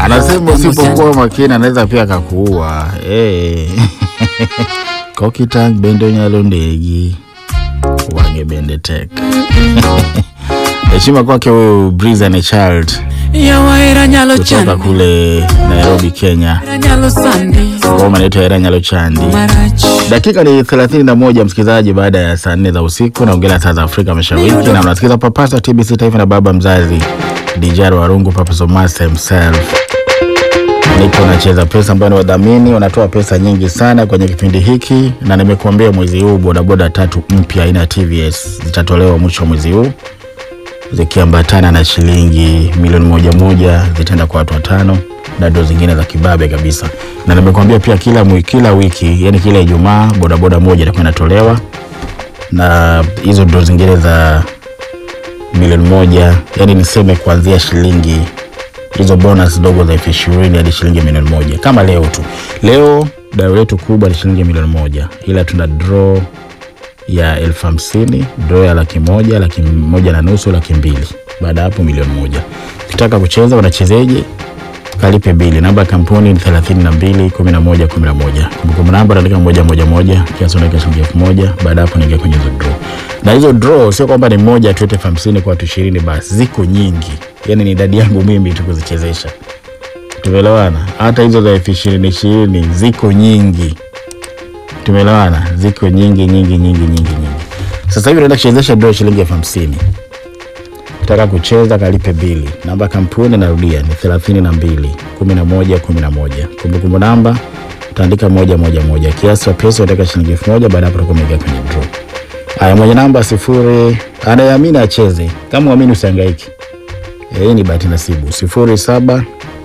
Anasema usipokuwa makini anaweza pia akakuua. Eh. Kokitang bendo nyalo ndegi wange bende tek. Heshima kwake huyu Breeze and a Child yawahera nyalo kutoka chandi kule Nairobi, Kenya. hera nyalo sandi Ngoma inaitwa Hera Nyalo Chandi. marach Dakika ni 31 msikilizaji, baada ya saa nne za usiku naongelea saa za Afrika Mashariki, na unasikiza papasa TBC Taifa na baba mzazi Dijar Warungu, Papa Somasa himself. Nipo nacheza pesa ambayo ni wadhamini wanatoa pesa nyingi sana kwenye kipindi hiki, na nimekuambia mwezi huu bodaboda tatu mpya aina ya TVS zitatolewa mwisho wa mwezi huu zikiambatana na shilingi milioni moja moja zitaenda kwa watu watano na ndo zingine za kibabe kabisa, na nimekuambia pia kila, mwi- kila wiki yani kila Ijumaa bodaboda moja itakuwa inatolewa na hizo ndo zingine za milioni moja, yani niseme kuanzia shilingi hizo bonus ndogo za elfu ishirini hadi shilingi milioni moja kama leo tu. Leo dau letu kubwa ni shilingi milioni moja, ila tuna draw ya elfu hamsini draw ya laki moja laki moja na nusu laki mbili baada ya hapo milioni moja ukitaka kucheza unachezeje kalipe bili namba ya kampuni ni thelathini na mbili kumi na moja kumi na moja kumbukumbu namba naandika moja moja moja kiasi unaweka shilingi elfu moja baada ya hapo naingia kwenye hizo draw na hizo draw sio kwamba ni moja tu elfu hamsini kwa watu ishirini basi ziko nyingi yani ni idadi yangu mimi tu kuzichezesha tumeelewana hata hizo za elfu ishirini ishirini ziko nyingi tumeelewana ziko nyingi nyingi nyingi nyingi nyingi sasa hivi naenda kuchezesha draw shilingi elfu hamsini kitaka kucheza kalipe bili namba ya kampuni narudia ni thelathini na mbili kumi na moja kumi na moja kumbukumbu namba utaandika moja moja moja kiasi cha pesa utaweka shilingi elfu moja baada ya hapo utakuwa umeingia kwenye draw haya mwenye namba sifuri anayeamini acheze kama uamini usihangaiki Eh, hii ni bahati nasibu sifuri saba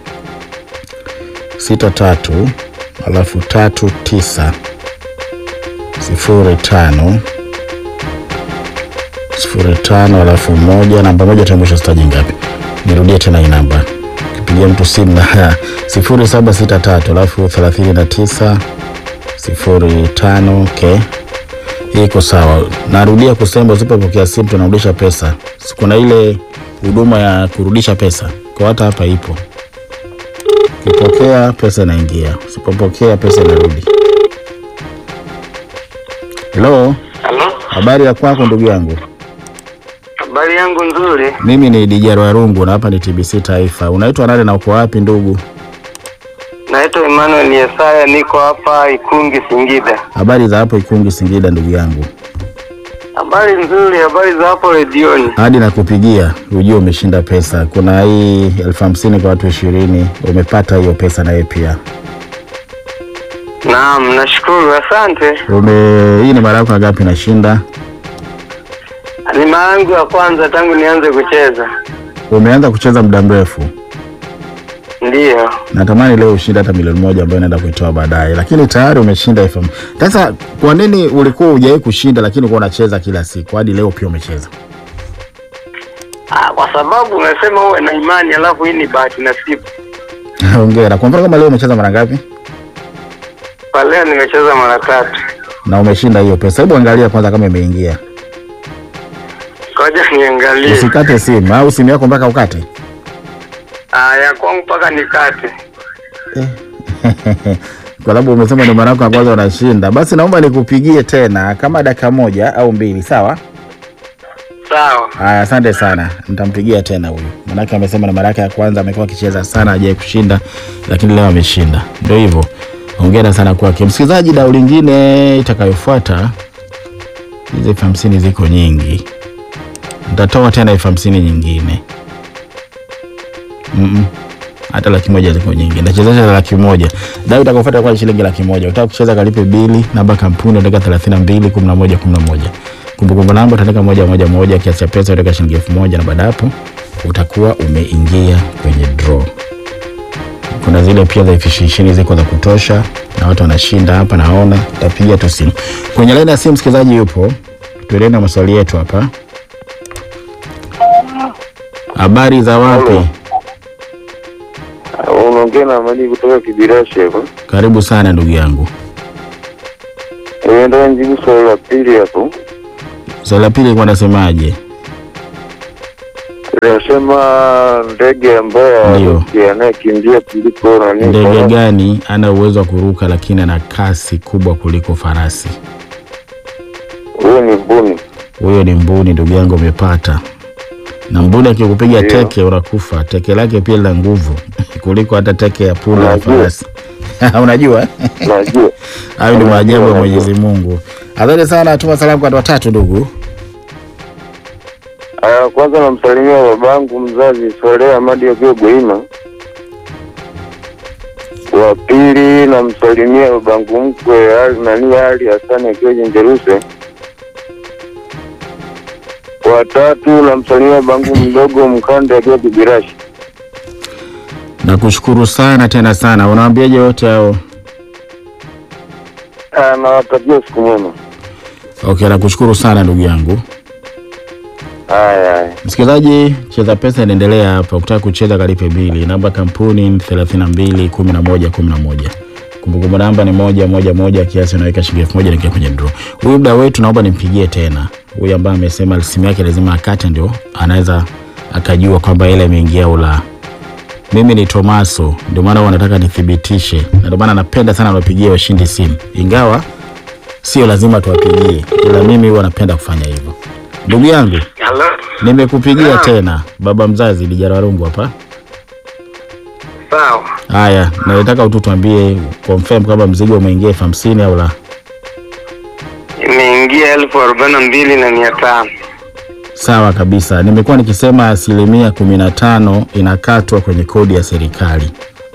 sita tatu alafu tatu tisa sifuri tano sifuri tano alafu moja namba moja tamwisho staji ngapi nirudie tena hii namba kipigia mtu simu na sifuri saba sita tatu alafu thelathini na tisa sifuri tano okay hii iko sawa narudia kusema usipopokea simu tunarudisha pesa Si kuna ile huduma ya kurudisha pesa kwa hata hapa ipo ukipokea pesa inaingia usipopokea pesa inarudi helo Halo, habari ya kwako ndugu yangu habari yangu nzuri. mimi ni dijaro warungu na hapa ni tbc taifa unaitwa nani na uko wapi ndugu Naitwa Emmanuel Yesaya, niko hapa Ikungi, Singida. habari za hapo ikungi singida ndugu yangu Habari nzuri, habari za hapo redioni. hadi nakupigia ujue umeshinda pesa kuna hii elfu hamsini kwa watu ishirini umepata hiyo pesa naye pia Naam, nashukuru, asante. ume hii ni mara yako ngapi nashinda Ni mara yangu ya kwanza tangu nianze kucheza. umeanza kucheza muda mrefu Ndiyo. natamani leo ushinde hata milioni moja ambayo naenda kuitoa baadaye lakini tayari umeshinda elfu ham- sasa kwa nini ulikuwa hujawahi kushinda lakini ulikuwa unacheza kila siku hadi leo pia umecheza Ah, kwa sababu umesema uwe na imani, alafu hii ni bahati nasibu. hongera kwa mfano kama leo umecheza mara ngapi Kwa leo nimecheza mara tatu. na umeshinda hiyo pesa hebu angalia kwanza kama imeingia Ngoja niangalie. usikate simu au simu yako mpaka ukate Ah, ya kwangu mpaka nikate. kwa sababu umesema ni mara yako ya kwanza unashinda basi naomba nikupigie tena kama dakika moja au mbili sawa Sawa. haya asante sana nitampigia tena huyu manake amesema ni mara yake ya kwanza amekuwa akicheza sana ajai kushinda lakini leo ameshinda ndio hivyo ongera sana kwake msikilizaji dau lingine itakayofuata hizi elfu hamsini ziko nyingi nitatoa tena elfu hamsini nyingine Mm-mm. hata laki moja ziko nyingi nachezesha za laki moja dau itakayofuata kwa shilingi laki moja utaka kucheza kalipe bili namba kampuni utaweka thelathini na mbili kumi na moja kumi na moja kumbukumbu namba utaandika moja moja moja kiasi cha pesa utaweka shilingi elfu moja na baada ya hapo utakuwa umeingia kwenye draw kuna zile pia za elfu ishirini ziko za kutosha na watu wanashinda hapa naona tapiga tu simu kwenye laini ya simu msikilizaji yupo tuendelee na maswali yetu hapa habari za wapi Unaongea na Amani kutoka Kibirashi hapa. karibu sana ndugu yangu Eh, ndio njibu swali la pili hapo. swali la pili ilikuwa nasemaje Nasema ndege ambayo Ndio. haruki anayekimbia kuliko nani? Ndege farasi. gani ana uwezo wa kuruka lakini ana kasi kubwa kuliko farasi? Huyu ni mbuni. Huyo ni mbuni, ndugu yangu, umepata. Na mbuni akikupiga Ndio. teke unakufa. Teke lake pia lina nguvu kuliko hata teke ya punda ya Unajua. farasi. Unajua? Najua. Hayo ni Unajua, maajabu ya unajua. Mwenyezi Mungu. Asante sana, tuma salamu kwa watu watatu ndugu. Aya, kwanza namsalimia babangu mzazi Swaleh Amadi akiwa Goima. Wa pili namsalimia babangu mkwe Ali nani Ali Hasani akiwa Jenjeruse. Wa tatu namsalimia babangu mdogo Mkande akiwa Kibirashi. Nakushukuru sana tena sana. Unawaambiaje wote hao? Ah, Nawatakia siku mwema. Okay, nakushukuru sana ndugu yangu. Haya, haya. Msikilizaji, cheza pesa inaendelea hapa. Ukitaka kucheza kalipe bili. Namba kampuni ni 32 11 11. Kumbukumbu namba ni moja moja moja, kiasi unaweka shilingi elfu moja naingia kwenye draw. Huyu mda wetu naomba nimpigie tena, huyu ambaye amesema simu yake lazima akate ndio anaweza akajua kwamba ile imeingia au la. Mimi ni Tomaso, ndio maana huwa nataka nithibitishe, na ndio maana napenda sana wapigie washindi simu, ingawa sio lazima tuwapigie, ila mimi huwa napenda kufanya hivyo. Ndugu yangu, Halo. nimekupigia Naam. tena, baba mzazi Dijara Warungu hapa. Sawa. Haya, nataka tu tuambie confirm kama mzigo umeingia elfu hamsini au la. Imeingia elfu arobaini na mbili na mia tano. Sawa kabisa, nimekuwa nikisema asilimia kumi na tano inakatwa kwenye kodi ya serikali.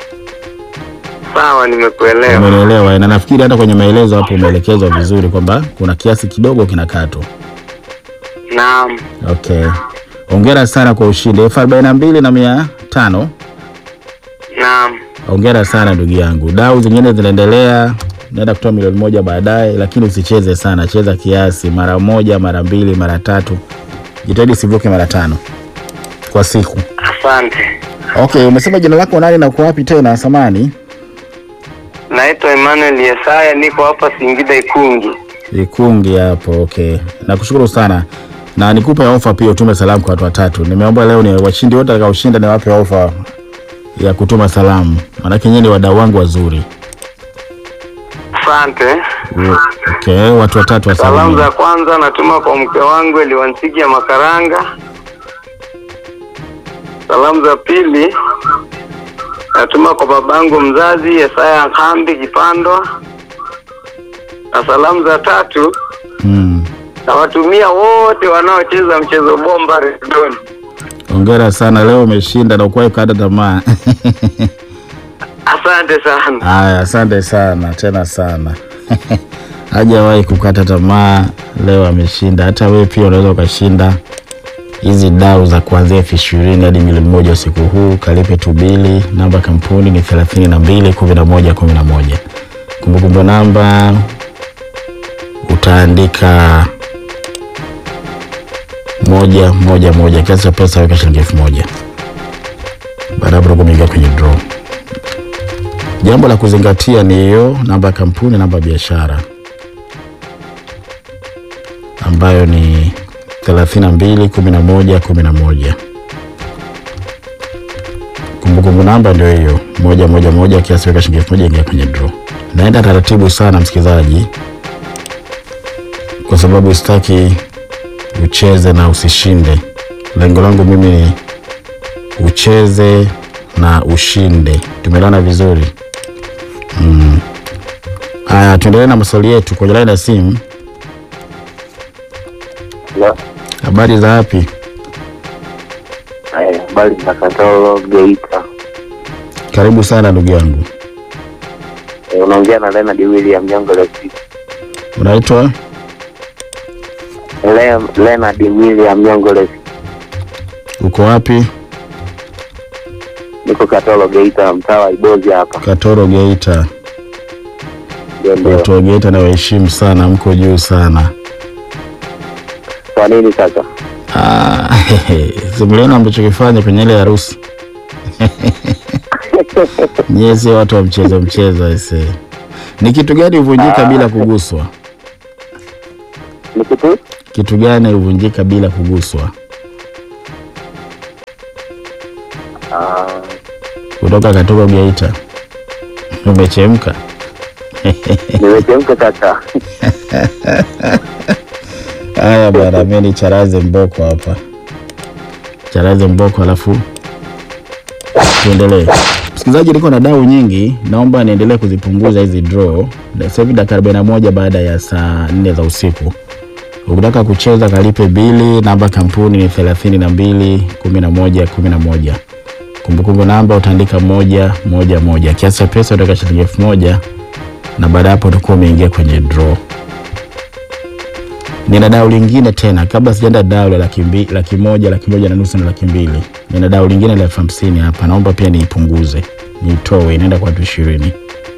Sawa, nimekuelewa. Umenielewa? Na nafikiri hata kwenye maelezo hapo umeelekezwa vizuri kwamba kuna kiasi kidogo kinakatwa. Naam. Okay, hongera sana kwa ushindi elfu arobaini na mbili na mia tano. Naam. Hongera sana ndugu yangu. Dau zingine zinaendelea, naenda kutoa milioni moja baadaye, lakini usicheze sana, cheza kiasi, mara moja, mara mbili, mara tatu, jitahidi sivuke mara tano kwa siku. Asante. Okay, umesema jina lako nani na uko wapi tena? Samani Naitwa Emmanuel Yesaya, niko hapa Singida Ikungi. Ikungi hapo. Okay, nakushukuru sana na nikupe ofa pia, utume salamu kwa watu watatu. Nimeomba leo ni washindi wote watakaoshinda niwape ofa ya kutuma salamu, maanake nyinyi ni wadau wangu wazuri. Asante. Okay, watu watatu wa Salamu salamu. za kwanza natuma kwa mke wangu Eliwansiki ya Makaranga. Salamu za pili natuma kwa babangu mzazi Yesaya Nkambi Kipandwa, na salamu za tatu Mm. nawatumia wote wanaocheza mchezo bomba redoni. Hongera sana, leo umeshinda na ukuwahi kukata tamaa. Asante sana. Haya, asante sana tena sana. Hajawahi kukata tamaa, leo ameshinda. Hata wewe pia unaweza ukashinda hizi dau za kuanzia elfu ishirini hadi milioni moja usiku huu. Kalipe tu bili. Namba kampuni ni thelathini na mbili kumi na moja kumi na moja. Kumbukumbu namba utaandika moja moja moja, kiasi cha pesa weka shilingi elfu moja. Baada ya hapo kuingia kwenye draw. Jambo la kuzingatia ni hiyo namba ya kampuni, namba ya biashara ambayo ni 32 11 11. Kumbukumbu namba ndio hiyo moja moja moja, kiasi weka shilingi elfu moja ingia kwenye draw. Naenda taratibu sana msikilizaji, kwa sababu sitaki ucheze na usishinde. Lengo langu mimi ni ucheze na ushinde. Tumeelewana vizuri? Mm. Haya, tuendelee na maswali yetu kwenye laini ya simu. La, Habari za wapi? haya, habari za Katoro Geita. Karibu sana ndugu yangu. Eh, Unaongea na Leonard William Nyongo Lesi. Unaitwa? Le- Leonard William Nyongo Lesi. Uko wapi? Niko Katoro Geita, mtaa wa Ibozi hapa. Katoro, Geita. Ndio, ndio. Watu wa Geita nawaheshimu sana, mko juu sana. Kwa nini sasa? Ah, simuliona amechokifanya kwenye ile harusi. Nyie sio watu wa mchezo mchezo ese. Ni kitu gani huvunjika bila kuguswa? Ni kitu Kitu gani huvunjika bila kuguswa? kutoka Katogo Geita. Umechemka. Nimechemka kaka. Haya bwana, mimi ni Charaze Mboko hapa, Charaze Mboko, alafu tuendelee. Msikilizaji, niko na dau nyingi, naomba niendelee kuzipunguza hizi draw. Sasa hivi dakika 41 baada ya saa 4 za usiku. Ukitaka kucheza kalipe bili, namba kampuni ni 32 11 11. Kumbukumbu namba utaandika moja moja moja. Kiasi cha pesa utaweka shilingi elfu moja na baada ya hapo utakuwa umeingia kwenye draw. Nina dau lingine tena kabla sijaenda dau la laki, mbi, laki moja laki moja na nusu na laki mbili. Nina dau lingine la elfu hamsini hapa, naomba pia niipunguze, niitoe, inaenda kwa watu ishirini.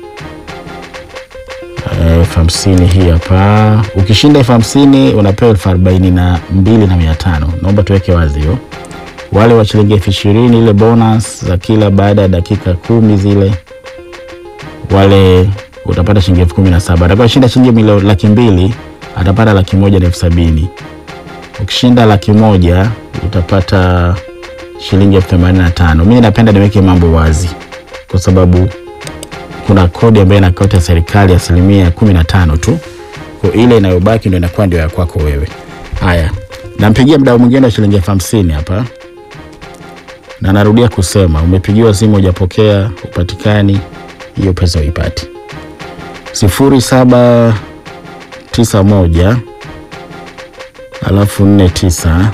Eh, elfu hamsini hii hapa. Ukishinda elfu hamsini unapewa elfu arobaini na mbili na mia tano. Naomba tuweke wazi hiyo. Wale wa shilingi elfu ishirini ile bonus za kila baada ya dakika kumi zile, wale utapata shilingi elfu kumi na saba. Atakayeshinda shilingi milioni laki mbili atapata laki moja na elfu sabini. Ukishinda laki moja utapata shilingi elfu themanini na tano. Mimi napenda niweke mambo wazi kwa sababu kuna kodi ambayo inakata serikali asilimia kumi na tano tu, kwa ile inayobaki ndio inakuwa ndio ya kwako wewe. Haya, nampigia mdau mwingine wa shilingi elfu hamsini hapa, na narudia kusema, umepigiwa simu hujapokea, upatikani, hiyo pesa uipati. sifuri saba tisa moja alafu nne tisa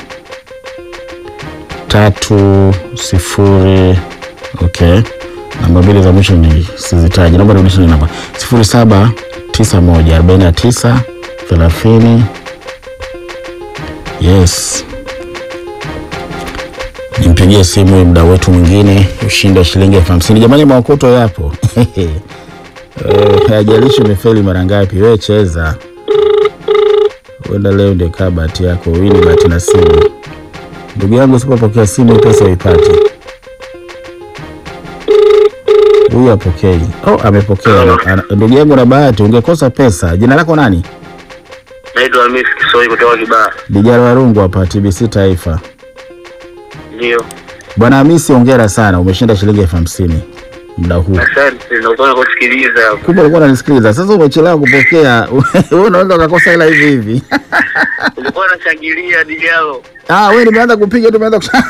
tatu sifuri okay. Namba mbili za mwisho ni sizitaji, naomba nirudishe ile namba sifuri saba tisa moja arobaini na tisa thelathini. Yes, nimpigie simu huyu mdau wetu mwingine, ushindi wa shilingi elfu hamsini. Jamani, maokoto yapo Eh, hajalishi umefeli mara ngapi, wewe cheza Huenda leo ndio kaa bahati yako, hii ni bahati nasibu. Ndugu yangu, usipopokea simu hii pesa uipati. Huyu apokei. Oh, amepokea. Ana- ana- Ndugu yangu na bahati, ungekosa pesa. Jina lako nani? Naitwa Hamisi Kisoi kutoka Kibaha. Dijara Warungu hapa TBC Taifa. Ndio, Bwana Hamisi, hongera sana, umeshinda shilingi elfu hamsini muda huu. asante. Nakuwa kusikiliza hapo. Kumbe ulikuwa unanisikiliza. Sasa umechelewa kupokea, wewe unaweza ukakosa hela hivi hivi. Ulikuwa unashangilia dijalo. Ah, wewe nimeanza kupiga tu umeanza kusha...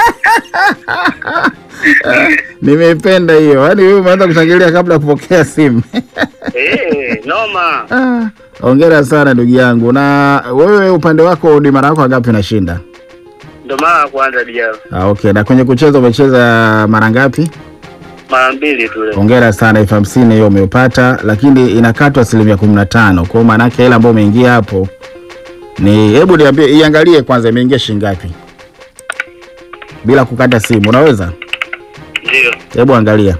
Nimeipenda hiyo. Yaani wewe umeanza kushangilia kabla ya kupokea simu. Eh, noma. Ah, Hongera sana ndugu yangu. Na wewe upande wako ni mara yako ngapi unashinda? Ndo mara ya kwanza dijalo. Ah, okay. Na kwenye kucheza umecheza mara ngapi? Mara mbili tu leo. Hongera sana, elfu hamsini hiyo umeupata, lakini inakatwa asilimia kumi na tano. Kwa hiyo maana yake hela ambayo umeingia hapo ni, hebu niambie, iangalie kwanza imeingia shilingi ngapi bila kukata simu, unaweza? Ndio. Hebu angalia.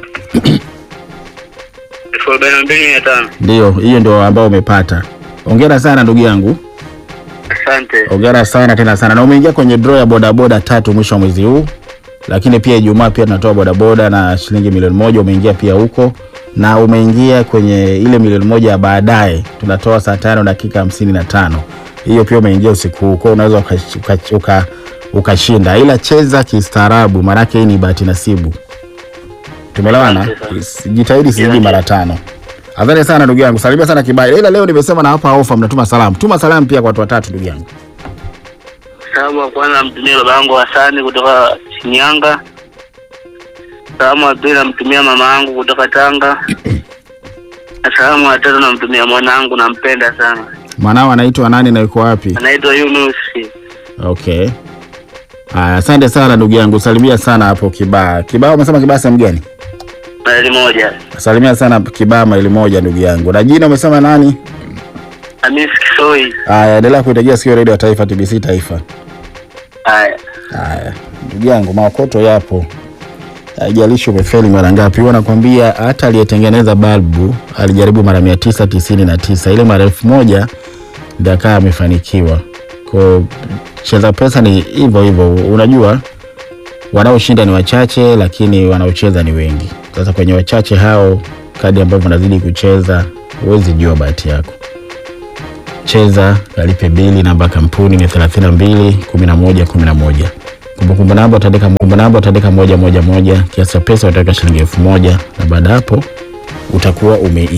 Elfu arobaini na mbili mia tano. Ndio, hiyo ndio ambao umepata. Hongera sana ndugu yangu, Asante. hongera sana tena sana, na umeingia kwenye draw ya bodaboda tatu mwisho wa mwezi huu, lakini pia Ijumaa pia tunatoa bodaboda na shilingi milioni moja. Umeingia pia huko na umeingia kwenye ile milioni moja ya baadaye, tunatoa saa tano dakika hamsini na tano. Hiyo pia umeingia usiku huu, kwa hiyo unaweza ukashinda uka, uka, ukashinda. ila cheza kistaarabu, maanake hii ni bahati nasibu. Tumeelewana? Asante sana. Jitahidi sizidi Yeah. mara tano. Asante sana ndugu yangu, salimia sana Kibaile. Ila leo nimesema na hapa ofa, mnatuma salamu. Tuma salamu pia kwa watu watatu ndugu yangu. Salamu wa kwanza namtumia baba yangu Hasani kutoka Shinyanga. Salamu wa pili namtumia mama yangu kutoka Tanga. Na salamu wa tatu namtumia mwanangu, nampenda sana. Mwanao anaitwa nani na yuko wapi? Anaitwa Yunus. Okay. Aya, asante sana ndugu yangu, salimia sana hapo Kibaa. Kibaa umesema Kibaa sehemu gani? Maili moja. Salimia sana Kibaa maili moja ndugu yangu. Na jina umesema nani? Hamisi Kisoi. Aya, endelea kuitegea sikio redio ya Taifa TBC Taifa. Haya. Haya, ndugu yangu, maokoto yapo, haijalishi umefeli mara ngapi. Huwa nakwambia hata aliyetengeneza balbu alijaribu mara mia tisa tisini na tisa ile mara elfu moja ndio akawa amefanikiwa. Kwa cheza pesa ni hivyo hivyo, unajua wanaoshinda ni wachache, lakini wanaocheza ni wengi. Sasa kwenye wachache hao, kadi ambavyo unazidi kucheza, huwezi jua bahati yako cheza kalipe bili namba ya kampuni ni 32 11 11 Kumbukumbu namba utaandika kumbukumbu namba utaandika moja moja moja, kiasi cha pesa utaweka shilingi elfu moja na baada ya hapo utakuwa ume